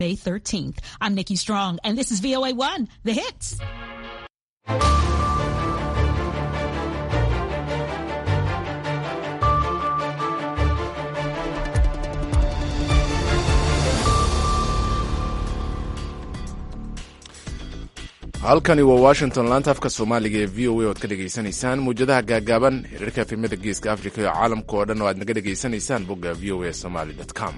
May 13th. I'm Nikki Strong, and this is VOA 1, The Hits. halkani waa washington laanta afka soomaaliga ee v o a oad ka dhegaysanaysaan muwjadaha gaagaaban xiriirka efemada geeska africa iyo caalamka oo dhan oo aad naga dhegaysanaysaan bogga v o a somaly com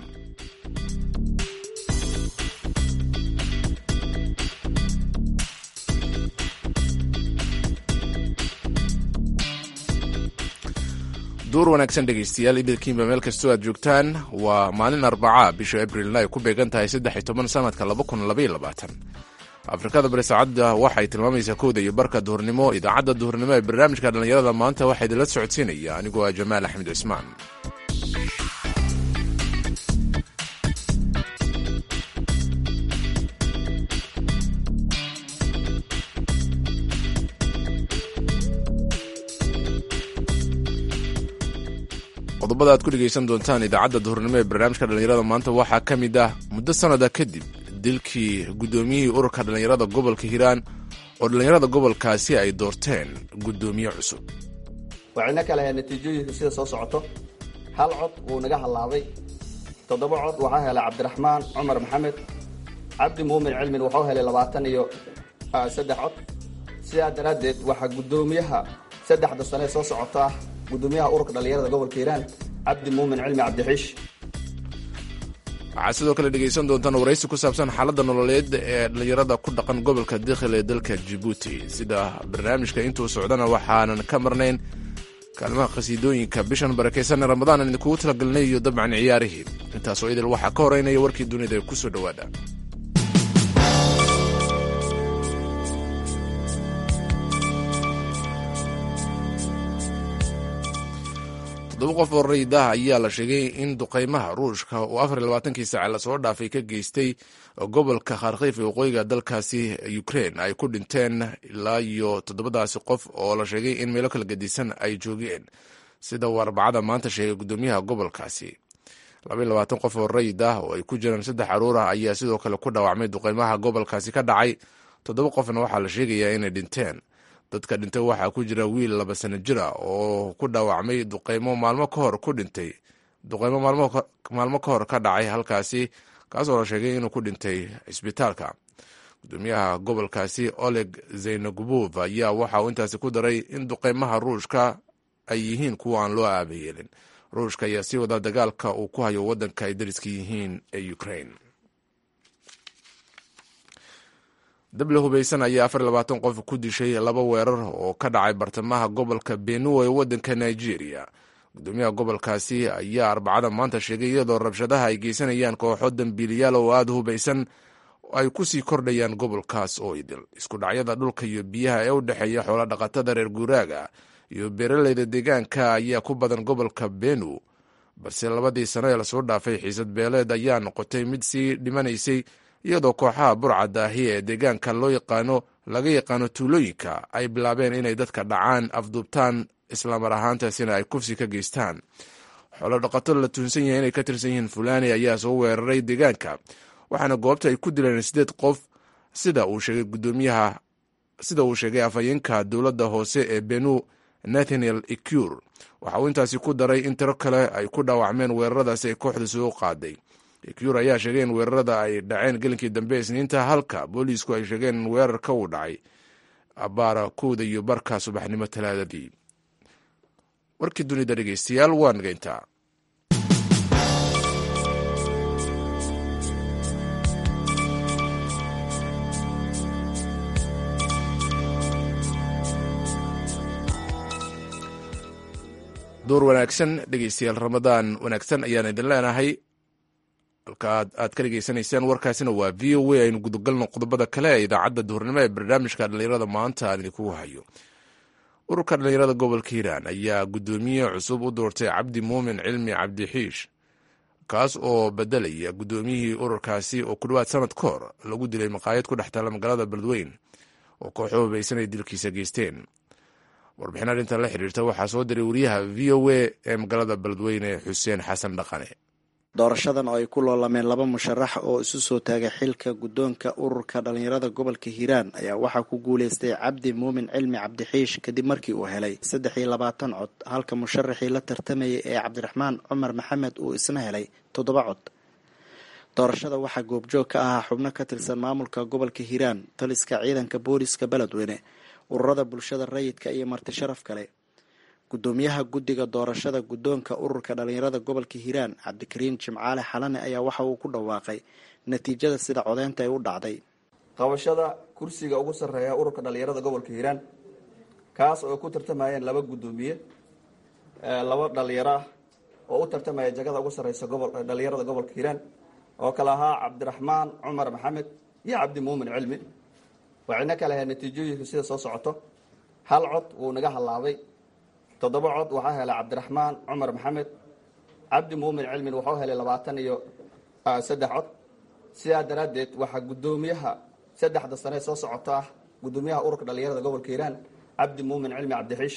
duur wanaagsan dhegaystayaal idilkiinba meel kastoo aad joogtaan waa maalin arbaca bisha abrilna ay ku beegan tahay saddex iyo toban sanadka laba kun labaiyo labaatan afrikada bari saacadda waxay tilmaamaysaa kowda iyo barka duhurnimo idaacadda duhurnimo ee barnaamijka dhallinyarada maanta waxaa idinla socodsiinaya anigoo ah jamaal axmed cismaan qodobada aad ku dhegaysan doontaan idaacadda duhurnimo ee barnaamijka dhallinyarada maanta waxaa ka mid ah muddo sannada kadib dilkii guddoomiyihii ururka dhallinyarada gobolka hiiraan oo dhallinyarada gobolkaasi ay doorteen guddoomiye cusub waxayna kala ahayd natiijooyinka sida soo socoto hal cod wuu naga hallaabay toddoba cod waxaa helay cabdiraxmaan cumar maxamed cabdi muumin cilmin wuxuu helay labaatan iyo saddex cod sidaa daraaddeed waxaa guddoomiyaha saddexda sane soo socota ah guddoomiyaha ururka dhallinyarada gobolka hiiraan cabdi muumin cilmi cabdixiish waxaad sidoo kale dhegaysan doontaan waraysi ku saabsan xaaladda nololeed ee dhallinyarada ku dhaqan gobolka dikhil ee dalka jibuuti sida barnaamijka intuu socdana waxaanan ka marnayn kaalmaha khasiidooyinka bishan barakaysan ramadaan aan idinkugu talagelinay iyo dabcan ciyaarihii intaasoo idil waxaa ka horeynaya warkii dunida ee kusoo dhowaada toddoba qof oo rayid ah ayaa la sheegay in duqaymaha ruushka uu afar iyo labaatankii saace lasoo dhaafay ka geystay gobolka kharkiif ee waqooyiga dalkaasi ukrein ay ku dhinteen ilaa iyo toddobadaasi qof oo la sheegay in meelo kala gedisan ay joogeen sida uu arbacada maanta sheegay guddoomiyaha gobolkaasi labaiyo labaatan qof oo rayid ah oo ay ku jiraan saddex caruur ah ayaa sidoo kale ku dhaawacmay duqaymaha gobolkaasi ka dhacay toddoba qofna waxaa la sheegayaa inay dhinteen dadka dhintay waxaa ku jira wiil laba sano jira oo ku dhaawacmay duqaymo maalmo ka hor ku dhintay duqaymo maalmo ka hor ka dhacay halkaasi kaasoo la sheegay inuu ku dhintay cisbitaalka gudoomiyaha gobolkaasi oleg zaynagubov ayaa waxa uu intaasi ku daray in duqaymaha ruushka ay yihiin kuwa aan loo aabayeelin ruushka ayaa sii wada dagaalka uu ku hayo waddanka ay dariska yihiin ee ukrain dable hubaysan ayaa afar labaatan qof ku dishay laba weerar oo ka dhacay bartamaha gobolka benue ee waddanka nigeria gudoomiyaha gobolkaasi ayaa arbacada maanta sheegay iyadoo rabshadaha ay geysanayaan kooxo dambiiliyaal oo aada hubaysan ay ku sii kordhayaan gobolkaas oo idil isku dhacyada dhulka iyo biyaha ee u dhexeeya xoola dhaqatada reer guuraaga iyo beeraleyda deegaanka ayaa ku badan gobolka benu balse labadii sano ee lasoo dhaafay xiisad beeleed ayaa noqotay mid sii dhimanaysay iyadoo kooxaha burcadda ahi ee deegaanka loo yaqaano laga yaqaano tuulooyinka ay bilaabeen inay dadka dhacaan afduubtaan islamar ahaantaasina ay kufsi ka geystaan xoolo dhaqato la tuhunsan yahay inay ka tirsan yihiin fulani ayaa soo weeraray deegaanka waxaana goobta ay ku dileen sideed qof sida uu sheegay gudoomiyaha sida uu sheegay afhayeenka dowladda hoose ee benu nathaniel ecur waxa uu intaasi ku daray in tiro kale ay ku dhaawacmeen weeraradaasi ay kooxda soo qaaday ecur ayaa sheegay in weerarada ay dhaceen gelinkii dambe isniinta halka booliisku ay sheegeen in weerarka uu dhacay abaara kowda iyo barka subaxnimo talaadadii warkii dunida dhegeystayaal waa nageyntaa door wanaagsan dhegeystayaal ramadaan wanaagsan ayaan idin leenahay halka aad ka dhegeysanaysaan warkaasina waa v o a aynu gudagalno qodobada kale ee idaacadda duhurnimo ee barnaamijka dhallinyarada maanta aan idinkugu hayo ururka dhallinyarada gobolka hiiraan ayaa guddoomiye cusub u doortay cabdi muumin cilmi cabdixiish kaas oo bedelaya guddoomiyihii ururkaasi oo ku dhowaad sanad ka hor lagu dilay maqaayad ku dhex taala magaalada beledweyn oo kooxo hubaysan ay dilkiisa geysteen warbixin arrintan la xiriirta waxaa soo diray wariyaha v o a ee magaalada beledweyne xuseen xasan dhaqane doorashadan oo ay ku loolameen laba musharax oo isu soo taagay xilka guddoonka ururka dhallinyarada gobolka hiiraan ayaa waxaa ku guuleystay cabdi muumin cilmi cabdixiish kadib markii uu helay saddex iyo labaatan cod halka musharaxii la tartamayay ee cabdiraxmaan cumar maxamed uu isna helay toddoba cod doorashada waxaa goobjoog ka ahaa xubno ka tirsan maamulka gobolka hiiraan taliska ciidanka booliska beledweyne ururada bulshada rayidka iyo marti sharaf kale gudoomiyaha guddiga doorashada guddoonka ururka dhallinyarada gobolka hiiraan cabdikariin jimcaale xalane ayaa waxa uu ku dhawaaqay natiijada sida codeynta ay u dhacday qabashada kursiga ugu sarreeya ururka dhallinyarada gobolka hiiraan kaas oo ku tartamayeen laba guddoomiye laba dhalinyaro ah oo u tartamaya jagada ugu sarreysa dhallinyarada gobolka hiiraan oo kale ahaa cabdiraxmaan cumar maxamed iyo cabdi muumin cilmi waxayna kala ahayd natiijooyinka sida soo socoto hal cod wuu naga hallaabay toddoba cod waxaa helay cabdiraxmaan cumar maxamed cabdi muumin cilmin waxuu helay labaatan iyo saddex cod sidaa daraaddeed waxaa guddoomiyaha saddexda sane soo socoto ah guddoomiyaha ururka dhallinyarada gobolka hiiraan cabdi muumin cilmi cabdixiish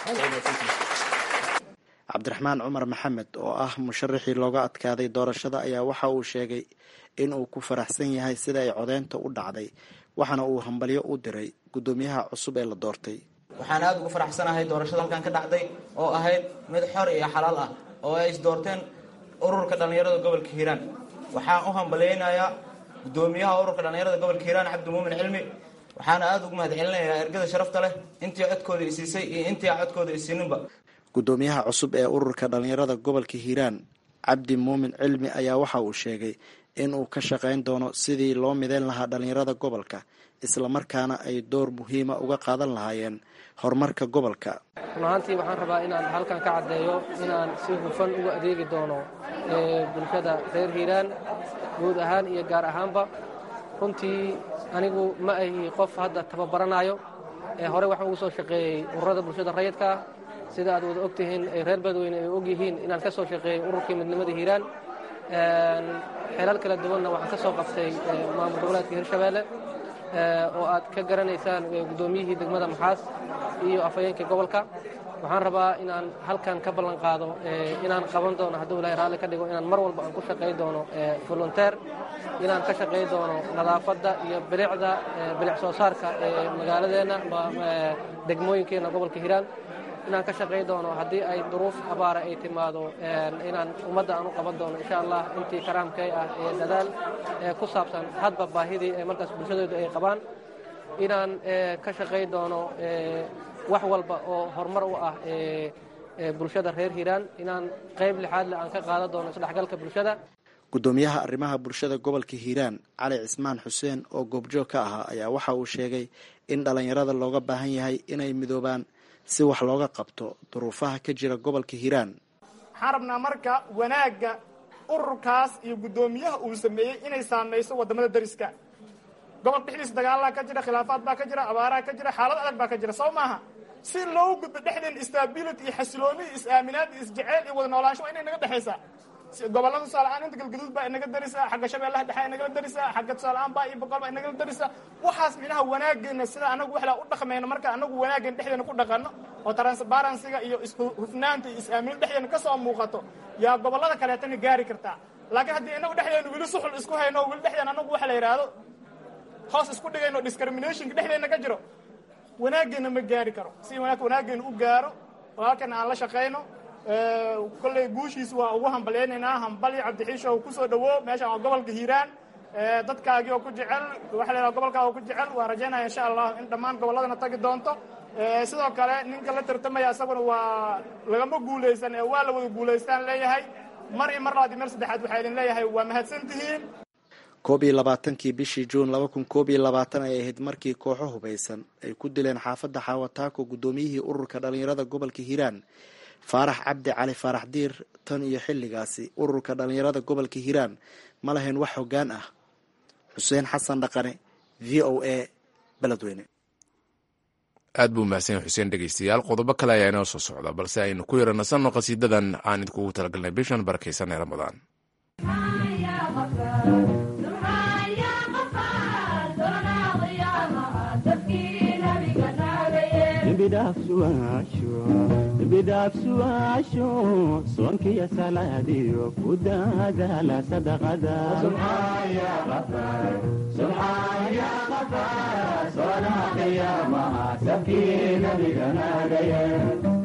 cabdiraxmaan cumar maxamed oo ah musharaxii looga adkaaday doorashada ayaa waxa uu sheegay in uu ku faraxsan yahay sida ay codeynta u dhacday waxaana uu hambalyo u diray guddoomiyaha cusub ee la doortay waxaan aada ugu faraxsanahay doorashada halkan ka dhacday oo ahayd mid xor iyo xalaal ah oo ay isdoorteen ururka dhallinyarada gobolka hiiraan waxaan u hambalyeynayaa guddoomiyaha ururka dhallinyarada gobolka hiiraan cabdi muumin cilmi waxaana aada ugu mahadcelinayaa ergada sharafta leh intii codkooda isiisay iyo intii aan codkooda isiininba guddoomiyaha cusub ee ururka dhallinyarada gobolka hiiraan cabdi muumin cilmi ayaa waxa uu sheegay in uu ka shaqayn doono sidii loo mideyn lahaa dhallinyarada gobolka islamarkaana ay door muhiima uga qaadan lahaayeen horumarka gobolka run ahaantii waxaan rabaa inaan halkan ka caddeeyo inaan si hufan uga adeegi doono bulshada reer hiiraan guud ahaan iyo gaar ahaanba runtii anigu ma ahi qof hadda tababaranayo ee hore waxaan ugu soo shaqeeyey ururada bulshada rayidka ah sida aad wada ogtihiin reer badweyne ay og yihiin inaan ka soo shaqeeyey ururkii midnimada hiiraan xeelal kala duwanna waxaan ka soo qabtay maamul goboleedka hirshabeelle oo aad ka garanaysaan guddoomiyihii degmada maxaas iyo afhayeenkii gobolka waxaan rabaa inaan halkan ka ballan qaado inaan qaban doono hadduu ilahay raalli ka dhigo inaan mar walba aan ku shaqay doono volunteer inaan ka shaqay doono nadaafadda iyo bilicda bilic soo saarka ee magaaladeenna degmooyinkeenna gobolka hiiraan inaan ka shaqay doono haddii ay duruuf abaara ay timaado inaan ummadda aan u qaban doono insha allah intii karaamkay ah ee dadaal ku saabsan hadba baahidii ee markaas bulshadooda ay qabaan inaan ka shaqay doono wax walba oo horumar u ah bulshada reer hiiraan inaan qayb lixaad leh aan ka qaadan doono isdhexgalka bulshada guddoomiyaha arrimaha bulshada gobolka hiiraan cali cismaan xuseen oo goobjoog ka ahaa ayaa waxa uu sheegay in dhallinyarada looga baahan yahay inay midoobaan si wax looga qabto duruufaha ka jira gobolka hiiraan waxaan rabnaa marka wanaagga ururkaas iyo guddoomiyaha uu sameeyey inay saamayso waddamada dariska gobolka dhexdiisa dagaalaa ka jira khilaafaad baa ka jira abaaraha ka jira xaalad adag baa ka jira soo maaha si loogu gudbo dhexdeen stability iyo xasilooni iyo is-aaminaad iyo isjeceyl iyo wada noolaansho waa inay naga dhexaysaa gobollada tusaale-aan inta galgaduud baa inaga darisa xagga shabeellaha dhexe inagala darisa xagga tusaale-aan baa iyo boqol baa inagala darisa waxaas micnaha wanaageena sida anagu waxlaa u dhaqmayno marka anagu wanaageen dhexdeena ku dhaqano oo transparensiga iyo ishufnaanta iyo is-aamino dhexdeena ka soo muuqato yaa gobollada kaleetana gaari kartaa laakiin haddii inagu dhexdeena weli suxul isku hayno weli dhexdeena anagu waxa la yidhaahdo hoos isku dhigayno discriminationka dhexdeena ka jiro wanaageena ma gaari karo si wanaageena u gaaro oo halkan aan la shaqayno kolley guushiis waa ugu hambalyaynaynaa hambali cabdixiisho kusoo dhawo meeshan waa gobolka hiiraan dadkaagii oo ku jecel waxa la yidhaha gobolkaa oo ku jecel waa rajaynaya insha allah in dhammaan gobolladana tagi doonto sidoo kale ninka la tartamaya isaguna waa lagama guulaysan ee waa la wada guulaystaan leeyahay mar iyo mar labaad iyo mar saddexaad waxaa idin leeyahay waa mahadsan tihiin koob iyo labaatankii bishii juun laba kun koob iyo labaatan ay ahayd markii kooxo hubaysan ay ku dileen xaafadda xaawataako guddoomiyihii ururka dhallinyarada gobolka hiiraan faarax cabdi cali faarax diir tan iyo xilligaasi ururka dhallinyarada gobolka hiiraan ma lahayn wax hoggaan ah xuseen xasan dhaqane v o a beledweyne aad buu mahadsan yahay xuseen dhegeystayaal qodobo kale ayaa inoo soo socda balse aynu ku yara nasanno qhasiidadan aan idinkugu talagalnay bishan barakaysan ee ramadaan dembidha dembidhaafsuwaasho soonkiyo salaadiyo ku daadaala sadaqada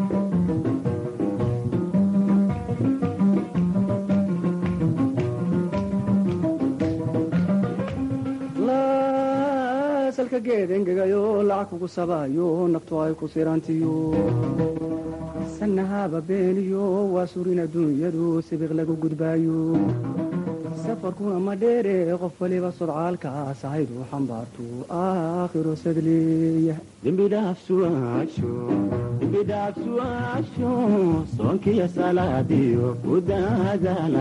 salka geed engegayo lacag kugu sabaayo naftu ay ku sirantiyo sanahaba beeniyo waa surin adduunyadu sibiq lagu gudbaayo safarkuna ma dheere qof waliba sodcaalkaas ahaydu xambaartu aakhiro sadleeya dembidhaafsuwaasho soonkiyo salaadiyo ku daadaala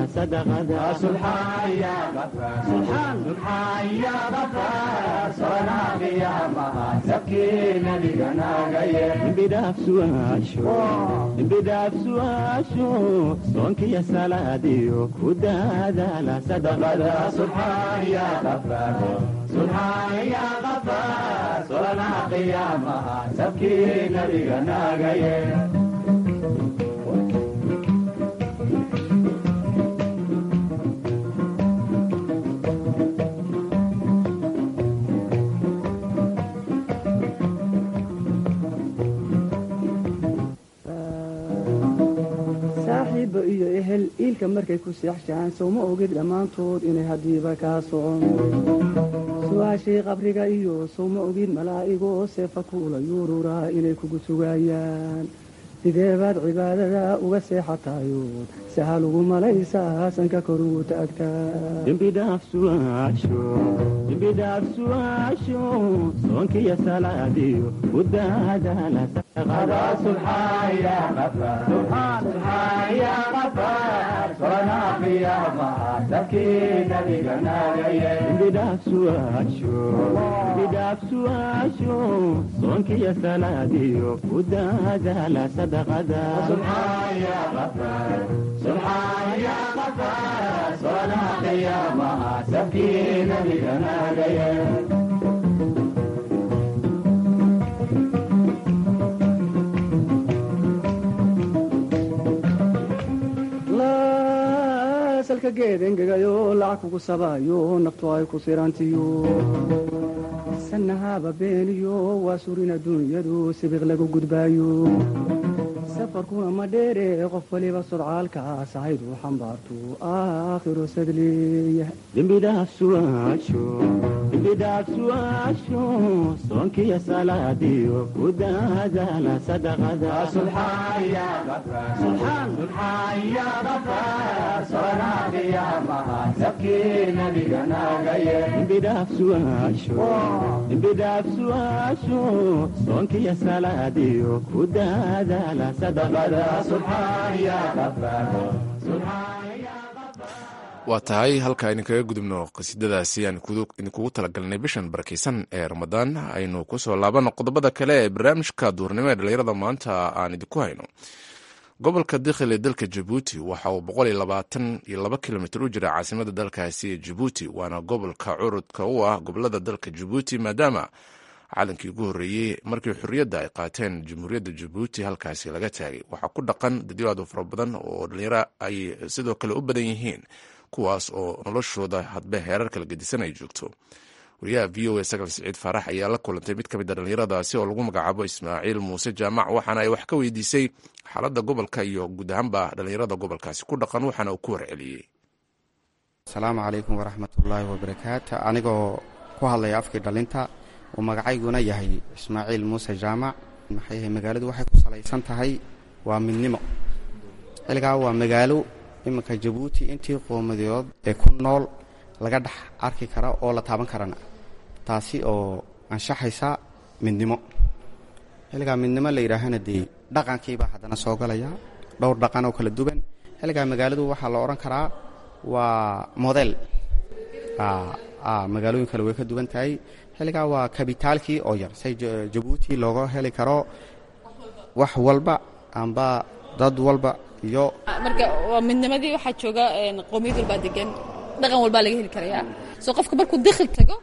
sadaqadembidhaafsuwaasho soonkiyo salaadiyo ku daadaala sabkii nabiga naagaye saaxiibba iyo ehel iilka markay ku seexshaan sowma ogid dhammaantood inay haddiiba kaa socon su-aashii qabriga iyo sowma ogid malaa'igoo seefa kuula yuururaa inay kugu sugaayaan sideebaad cibaadada uga seexatayood sahal ugu malaysaa sanka kor ugu taagtaadembidhaafsuwaasho soonkiyo salaadiyo ku daadaala bidhaafsuwaasho soonkiyo salaadiyo ku daadaala sadaqada sabkii nabiga naagaye salka geed engegayo lacag kugu sabaayo naftu ay ku sirantiyo sanahaba beeniyo waa surin adduunyadu sibiq lagu gudbaayo safarkuna ma dheere qof waliba sodcaalkaas ahaydu xambaartu aakhiro sadleeya dembidhaafsuwaasho soonkiyo salaadiyo ku daadaala sadaqadembidhaafsuwaasho soonkiyo salaadiyo ku daadaala waa tahay halkaa idinkaga gudubno qasiidadaasi aan idinkugu talagalnay bishan barakeysan ee ramadaan aynu kusoo laabano qodobada kale ee barnaamijka duurnimo ee dhalinyarada maanta aan idinku hayno gobolka dikhil ee dalka jabuuti waxa uu boqol iyo labaatan iyo laba kilomitr u jira caasimada dalkaasi ee jabuuti waana gobolka curudka u ah gobolada dalka jabuuti maadaama calankii ugu horreeyey markii xorriyadda ay qaateen jamhuuriyadda jabuuti halkaasi laga taagay waxaa ku dhaqan dadyo aad u fara badan oo dhalinyaro ay sidoo kale u badan yihiin kuwaas oo noloshooda hadbe heerar kala gedisan ay joogto wariyaha v o a sagal siciid faarax ayaa la kulantay mid ka mid a dhallinyaradaasi oo lagu magacaabo ismaaciil muuse jaamac waxaana ay wax ka weydiisay xaaladda gobolka iyo guud ahaanba dhallinyarada gobolkaasi ku dhaqan waxaana uu ku warceliyey asalaamu calaykum waraxmatullaahi wabarakaatu anigoo ku hadlaya afkii dhalinta uu magacayguna yahay ismaaciil muuse jaamac maxay magaaladu waxay ku salaysan tahay waa midnimo xilligaa waa magaalo iminka jabuuti intii qoomadood ee ku nool laga dhex arki kara oo la taaban karana taasi oo anshaxaysa midnimo xilligaa midnimo la yidhaahana dee dhaqankiibaa haddana soo galaya dhowr dhaqan oo kala duwan xilligaa magaaladu waxaa la odhan karaa waa model magaalooyin kale way ka duwan tahay xilligaa waa kabitaalkii oo yar say jabuuti looga heli karo wax walba amba dad walba iyo marka waa midnimadii waxaa jooga qoomiyad walbaa degan dhaqan walbaa laga heli karayaa soo qofka markuu dakhil tago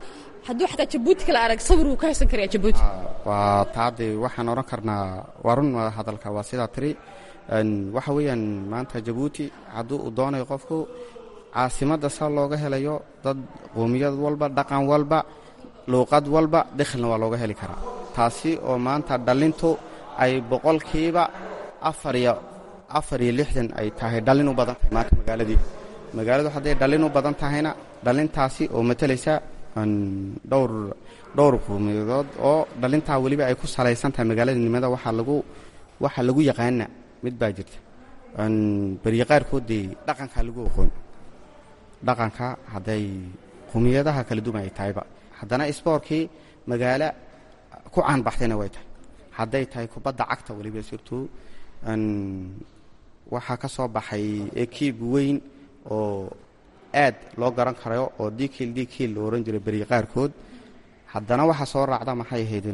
hadduu xataa jabuuti kala arag sawir wuu ka haysan karayaa jabuuti waa taade waxaan odhan karnaa waa run waa hadalka waa sidaa tiri Een, waxa weeyaan maanta jabuuti hadduu uu doonayo qofku caasimadda saa looga helayo dad qoomiyad walba dhaqan walba luuqad walba dakhilna waa looga heli karaa taasi oo maanta dhallintu ay boqolkiiba afar iyo afar iyo lixdan ay tahay dhallin u badan tahay maanta magaaladii magaaladu hadday dhallin u badan tahayna dhallintaasi oo matalaysa een, dhowr dhowr qowmiyadood oo dhallintaa weliba ay ku salaysan tahay magaaladinimada waxaa lagu waxaa lagu yaqaana mid baa jirta Een, beriya qaarkood dee dhaqankaa lagu aqoon dhaqanka hadday qowmiyadaha kala duwan ay tahayba haddana isboorkii magaalo ku caanbaxdayna way tahay hadday tahay kubadda cagta weliba surtuu een, waxaa ka soo baxay ekiib weyn oo aad loo garan karayo oo dikil dikil lo ohan jiray beriya qaarkood haddana waxaa soo raacda maxay ahayd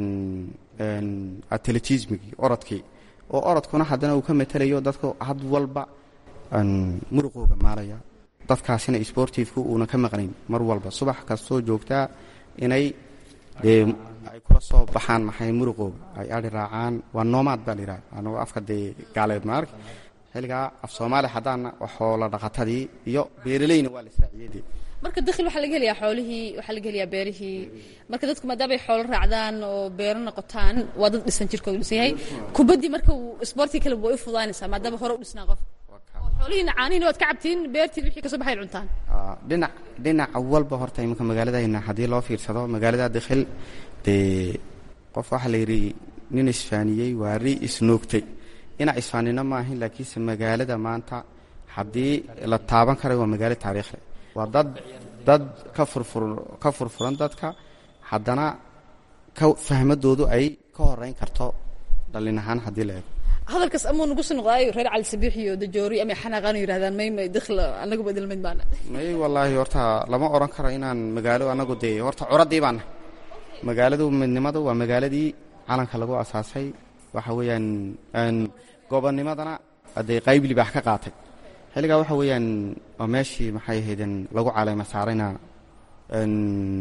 atletismigii orodkii oo orodkuna haddana uu ka matelayo dadku had walba een, muruqooga maalaya dadkaasina sportifku uuna ka maqnayn mar walba subax kastoo joogtaa inay dee ay kula soo baxaan maxay muruqooga ay adhi raacaan waa noomaad baa layidhaha anagoo afka dee gaaleed maark xilligaa af soomaali haddaana waxoola dhaqatadii iyo beeraleyna waa la israaciyey dee marka dakhil waxaa laga helayaa xoolihii waxaa laga helayaa beerihii marka dadku maadaama ay xoolo raacdaan oo beero noqotaan waa dad dhisan jirkoodu dhisan yahay kubaddii marka uu isboortii kale way u fudaanaysaa maadaama hore u dhisnaa qof oo xoolihiina caanihiina waad ka cabtiin beertiin wixii kasoo baxay cuntaan Aa, dhinac dhinac walba horta iminka magaaladayna haddii loo fiirsado magaalada dakhil dee qof waxaa la yidhi nin isfaaniyey waa ri isnoogtay ina isfaanino maahin laakiinse magaalada maanta haddii la taaban karayo waa magaalo taariikhle waa dad dad ka furfur ka furfuran dadka haddana ka fahmadoodu ay ka horeyn karto dhallin ahaan haddii la eego hadalkaas amuu nagu soo noqdaayo reer cali sabiix iyo dajoori ama xanaaqaan yidhahdaan may may dakhil anaguba idilmid baana may wallaahi horta lama odhan karo inaan magaalo anagu dee horta curadii baana magaaladu midnimadu waa magaaladii calanka lagu asaasay waxa weeyaan een, gobonnimadana dee qayb libaax ka qaatay xilligaa waxa weeyaan waa meeshii maxay ahaydeen lagu caleema saarayna een,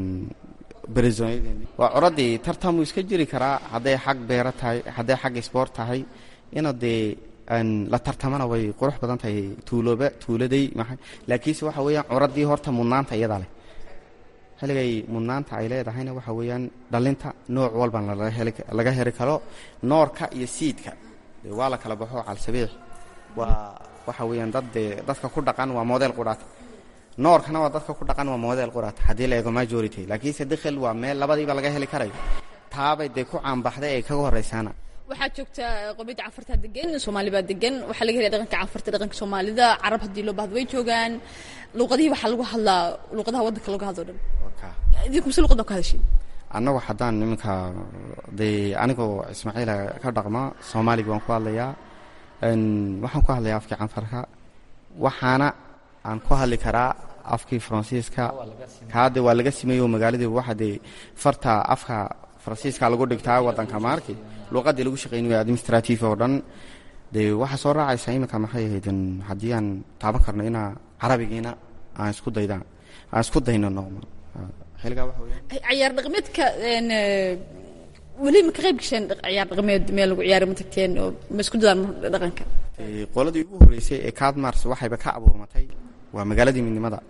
beresoonyadeeni waa curadii tartamuu iska jiri karaa hadday xag beero tahay hadday xag isboort tahay ina dee een, la tartamana way qurux badan tahay tuulooba tuuladay maxay laakiinse waxa weeyaan curadii horta mudnaanta iyadaa leh xilligay mudnaanta ay leedahayna waxa weeyaan dhallinta nooc walban laga heli laga heli karo noorka iyo siidka dee waa la kala baxo calsabiix waa waxa weeyaan dad dee dadka ku dhaqan waa model qudhaata noorkana waa dadka ku dhaqan waa model qudhaata haddii la eego majority laakiinse dakhil waa meel labadiiba laga heli karayo taabay dee ku caanbaxday ay kaga horraysaana waxaa joogta qomiyadda canfartaa degan soomaali baa degan waxaa laga helaya dhaqanka canfarta dhaqanka soomaalida carab haddii loo baahdo way joogaan luuqadihii waxaa lagu hadlaa luuqadaha waddanka lagu hadlo dhan idinku mise luuqad baa ku hadashin annagu haddaan iminka dee anigoo ismaaciila ka dhaqma soomaaliga waan ku hadlayaa een, waxaan ku hadlayaa afkii canfarka waxaana aan ku hadli karaa afkii faransiiska kaade waa laga simeeyo magaaladii waxa dee farta afka faransiiska lagu dhigtaa waddanka maarki luuqadii lagu shaqaynayo administrative oo dhan dee waxaa soo raacaysa iminka maxay ahaydeen haddii aan taaban karno inaa carabigiina aan isku daydaan aan isku dayno noqmo xilligaa waxa weeyaan ciyaar dhaqameedka een, eh, weli ma ka qayb gasheen dhaq- ciyaar dhaqameed meel lagu ciyaari ma tagteen oo ma isku dadaan dhaqanka Ee, qoladii ugu horreysay ee cadmars waxayba ka abuurmatay waa magaaladii midnimada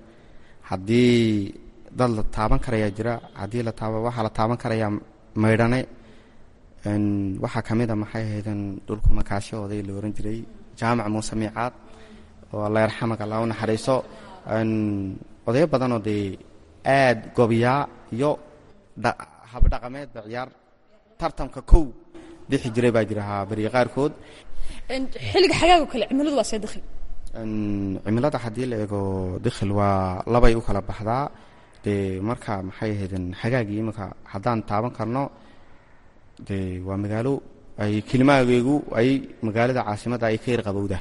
haddii dad la taaban karayaa jira haddii la taaba waxaa la taaban karayaa maydhane een, waxaa ka mid a maxay ahaydeen dhulku makaasho oday la ohan jiray jaamac muuse miicaad oo alla yarxamag alla u naxariiso een, odayo badanoo dee aad gobiyaa iyo dha- habdhaqameedba ciyaar tartamka kow bixi jiray baa jira haa beriya qaarkood Een, xilliga xagaago kale cimiladu waa see dakhil Een, cimilada haddii la eego dakhil waa labay u kala baxdaa dee marka maxay ahaydeen xagaagii iminka haddaan taaban karno dee waa magaalo ay kelimaageegu ay magaalada caasimadda ay ka yar qabowda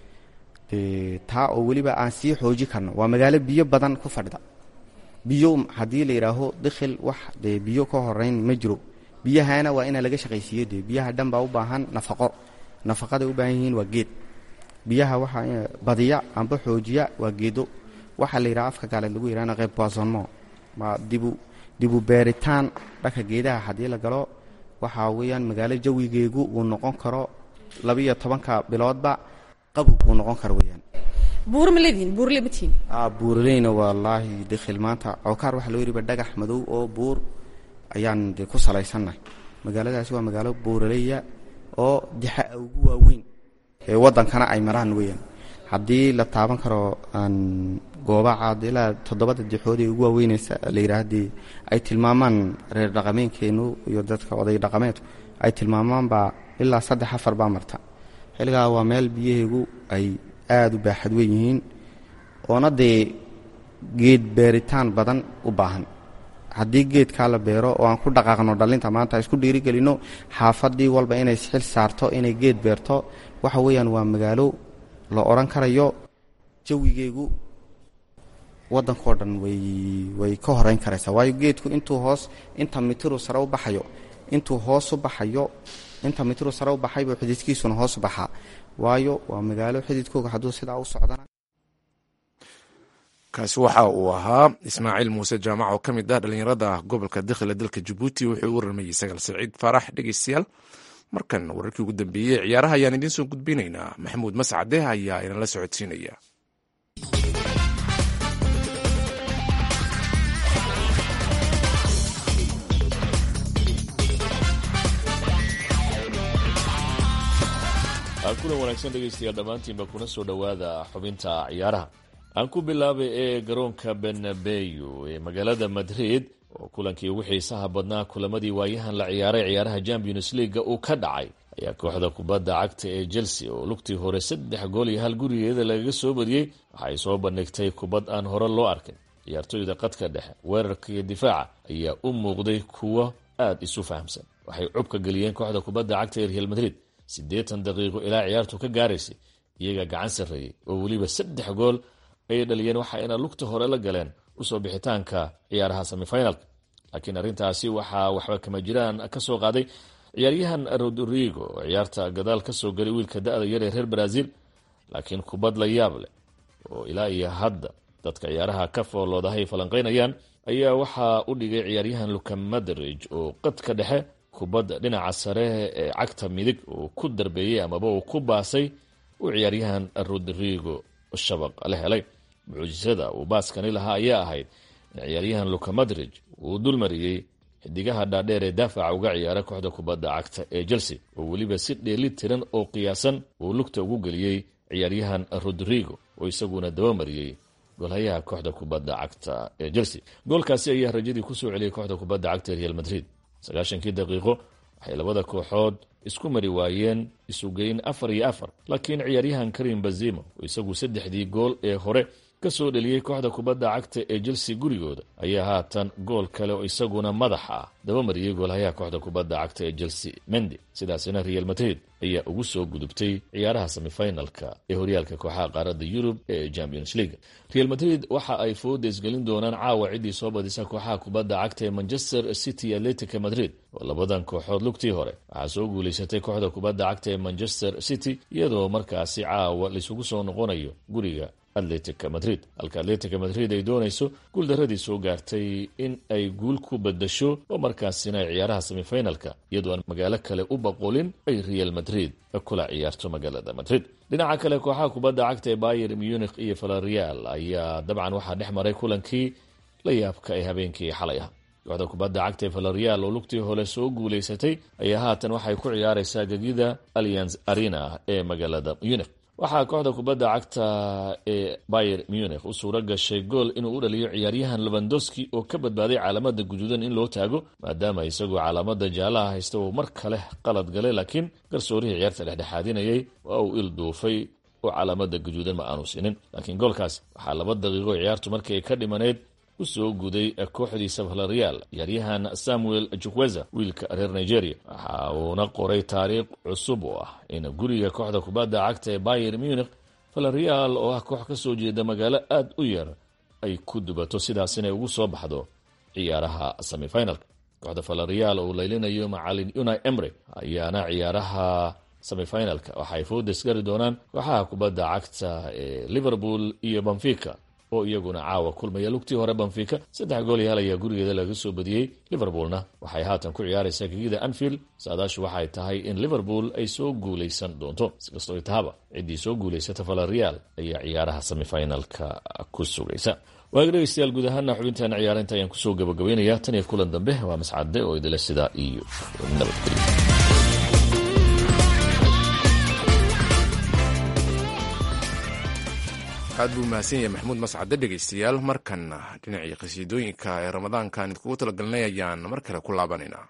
dee taa oo weliba aan sii xooji karno waa magaalo biyo badan ku fadhida biyo haddii la yidhaaho dakhil wax dee biyo ka horeyn ma jiro biyahana waa inaa laga shaqaysiiyo dee biyaha dhan baa u baahan nafaqo nafaqaday u baahan yihiin waa geed biyaha waxaa in- badiya amba xoojiya waa geedo waxaa la yidhaha afka gaaleed lagu yidhahna qayb boisonnement ma dibu dibu beeritaan dhanka geedaha haddii la galo waxaa weeyaan magaalo jawigeegu uu noqon karo labiyo tobanka biloodba qabog uu noqon karo weeyaan buur ma leedihin buurle ma tihin buuraleyna wallaahi dakhil maanta cawkaar waxaa loo yidhiba dhagax madow oo buur ayaan de ku salaysannahay magaaladaasi waa magaalo buuraleya oo dixa ugu waaweyn ee waddankana ay maraan weeyaan haddii la taaban karo aan goobacaad ilaa toddobada dixood ee ugu waaweyneysa la yidhaahdii ay tilmaamaan reer dhaqameenkeenu iyo dadka oday dhaqameedku ay tilmaamaanbaa ilaa saddex afar baa marta xilligaa waa meel biyaheegu ay aada u baaxad weyn yihiin oona dee geed beeritaan badan u baahan haddii geedkaa la beero oo aan ku dhaqaaqno dhallinta maanta isku dhiirigelinno xaafadii walba inay xil saarto inay geed beerto waxa weeyaan waa magaalo la odhan karayo jawigeegu waddankao dhan way way ka horeyn karaysaa waayo geedku intuu hoos inta mitiru sare u baxayo intuu hoos u baxayo inta mitiru sare u baxay buu xididkiisuna hoos u baxaa waayo waa magaalo xididkooga hadduu sidaa u socdana kaasi waxa uu ahaa ismaaciil muuse jaamac oo ka mid ah dhallinyarada gobolka dakhila dalka jabuuti wuxuu u warramayey sagal saciid faarax dhegeystayaal markan wararkii ugu dambeeyey ciyaaraha ayaan idiin soo gudbinaynaa maxamuud mascade ayaa inala socodsiinaya kulan wanaagsan dhegaystayaal dhammaantiinba kuna soo dhowaada xubinta ciyaaraha aan ku bilaabay ee garoonka benabeyo ee magaalada madrid oo kulankii ugu xiisaha badnaa kulamadii waayahan la ciyaaray ciyaaraha champions leaga uu ka dhacay ayaa kooxda kubadda cagta ee chelsea oo lugtii hore saddex gool iyo hal gurigeeda lagaga soo badiyey waxay soo bandhigtay kubad aan hore loo arkin ciyaartooyda qadka dhexe weerarka iyo difaaca ayaa u muuqday kuwo aada isu fahamsan waxay cubka geliyeen kooxda kubadda cagta ee real madrid siddeetan daqiiqo ilaa ciyaartu ka gaaraysay iyaga gacan sarreeyey oo weliba saddex gool ayay dhaliyeen waxa ayna lugta hore la galeen usoo bixitaanka ciyaaraha semifinalka laakiin arrintaasi waxaa waxba kama jiraan ka soo qaaday ciyaaryahan rodrigo oo ciyaarta gadaal ka soo galay wiilka da-da yar ee reer brazil laakiin kubad la yaab leh oo ilaa iyo hadda dadka ciyaaraha ka fooloodahay falanqaynayaan ayaa waxaa u dhigay ciyaaryahan luka madrij oo qadka dhexe kubadda dhinaca sare ee cagta midig uu ku darbeeyey amaba uu ku baasay uu ciyaaryahan rodrigo shabaq la helay mucjisada uu baaskani lahaa ayaa ahayd in ciyaaryahan luka madrij uu dulmariyey xidigaha dhaadheer ee daafaca uga ciyaara kooxda kubadda cagta ee chelsea oo weliba si dheeli tiran oo qiyaasan uu lugta ugu geliyey ciyaaryahan rodrigo oo isaguna dabamariyey golhayaha kooxda kubadda cagta ee chelsea goolkaasi ayaa rajadii kusoo celiyey kooxda kubadda cagta ee real madrid sagaashankii daqiiqo waxay labada kooxood isku mari waayeen isugeyn afar iyo afar laakiin ciyaaryahan karim bazimo oo isagu saddexdii gool ee hore ka soo dheliyey kooxda kubadda cagta ee chelsea gurigooda ayaa haatan gool kale oo isaguna madax ah dabamariyey goolhayaha kooxda kubadda cagta ee chelsea mendi sidaasina real madrid ayaa ugu soo gudubtay ciyaaraha semifinalka ee horyaalka kooxaha qaaradda yurub ee champions league real madrid waxa ay fooda isgelin doonaan caawa ciddii soo badisa kooxaha kubadda cagta ee manchester city atletica madrid oo labadan kooxood lugtii hore waxaa soo guulaysatay kooxda kubadda cagta ee manchester city iyadoo markaasi caawa laisugu soo noqonayo guriga atletica madrid halka atletica madrid ay doonayso guuldaradii soo gaartay in ay guul ku badasho oo markaasina ay ciyaaraha semifinalka iyadoo aan magaalo kale u baqolin ay real madrid kula ciyaarto magaalada madrid dhinaca kale kooxaha kubadda cagta ee bayer munich iyo valerial ayaa dabcan waxaa dhex maray kulankii la yaabka ee habeenkii xalay ah kooxda kubadda cagta ee valerial oo lugtii hore soo guulaysatay ayaa haatan waxay ku ciyaaraysaa gegida allianz arena ee magaalada munich waxaa kooxda kubadda cagta ee bayer munich u suuro gashay gool inuu u dhaliyo ciyaaryahan levandowski oo ka badbaaday caalamada guduudan in loo taago maadaama isagoo caalamada jaalaha haysta uu mar kale qalad galay laakiin garsoorihii ciyaarta dhexdhexaadinayay waa uu il duufay oo caalamada guduudan ma aanu siinin laakiin goolkaas waxaa laba daqiiqo ciyaartu markii ay ka dhimaneyd u soo guday kooxdiisa valerial ciyaaryahan samuel jukweza wiilka reer nigeria waxa uuna qoray taariikh cusub oo ah in guriga kooxda kubadda cagta ee bayer munich valerial oo ah koox ka soo jeeda magaalo aada u yar ay ku dubato sidaas inay ugu soo baxdo ciyaaraha semifinalka kooxda valerial oo laylinayo macalin unai emre ayaana ciyaaraha semifinalka waxaay foodes gari doonaan kooxaha kubadda cagta ee liverpool iyo benfica oo iyaguna caawa kulmaya lugtii hore benfica saddex gool iyo hal ayaa gurigeeda laga soo badiyey liverpoolna waxay haatan ku ciyaaraysaa gegida anfield saadaashu waxay tahay in liverpool ay soo guulaysan doonto sikastoo tahaba ciddii soo guulaysata valerial ayaa ciyaaraha semifinalka ku sugaysa waaga dhegeystayaal guud ahaana xubinteena ciyaarinta ayaan kusoo gabagabeynaya tan iyo kulan dambe waa mascade oo idila sidaa iyo nabadgelyo aad buu mahadsan yahay maxamuud mascade dhegaystayaal markanna dhinacii qhasiidooyinka ee ramadaankan idkugu talagalnay ayaan mar kale ku laabanaynaa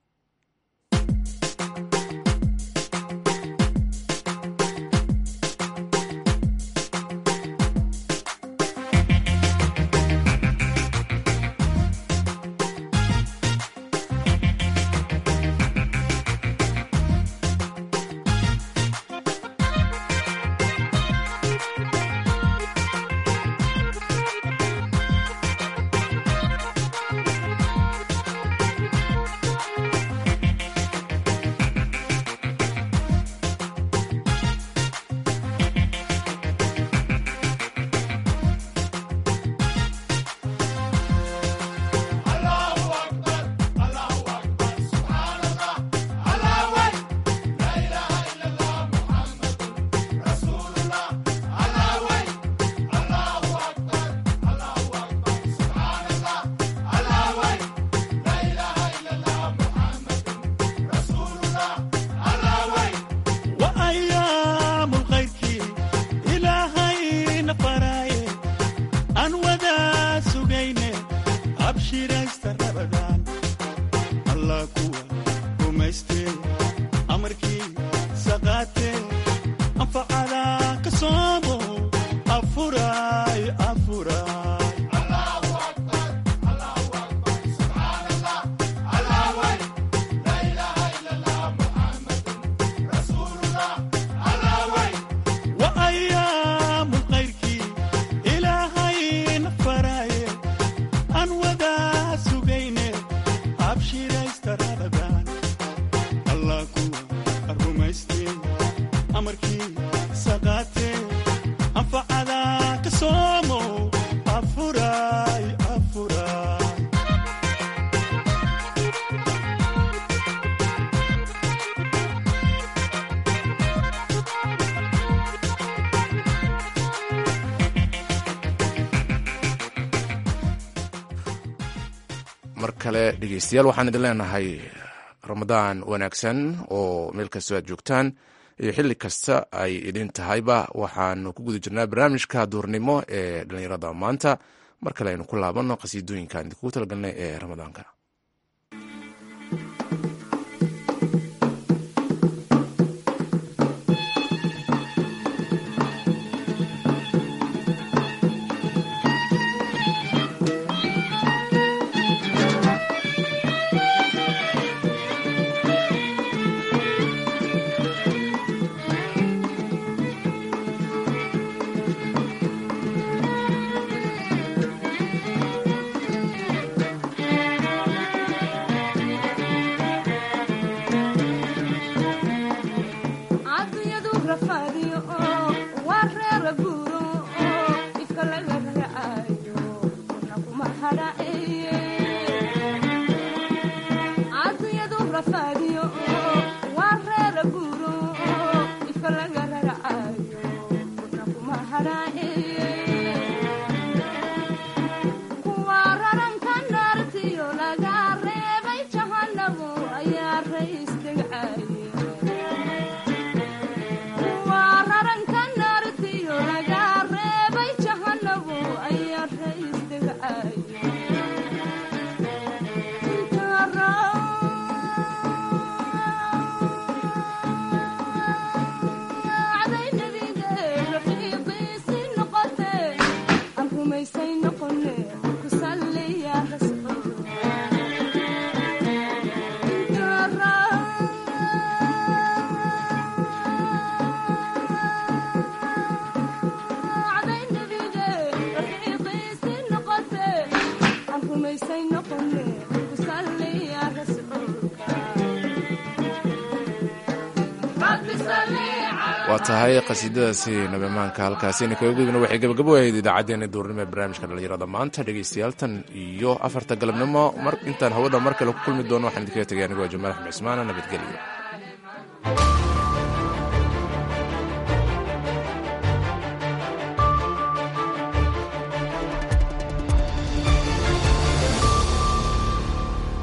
mar kale dhegeystayaal waxaan idin leenahay ramadaan wanaagsan oo meel kastoo aad joogtaan iyo xilli kasta ay idin tahayba waxaanu ku guda jirnaa barnaamijka duurnimo ee dhallinyarada maanta mar kale aynu ku laabanno qhasiidooyinkaan idinkugu talagalnay ee ramadaanka waa tahay qasiidadaasi nabamaanka halkaasina kaga gudubna waxay gabagabo ahayd idaacaddeenna duurnimo ee barnaamijka dhallinyarada maanta dhegaystayaal tan iyo afarta galabnimo mar intaan hawada mar kale ku kulmi doono waxaan idinkaga tegay anigoo jamaal axmed cismaana nabadgelyo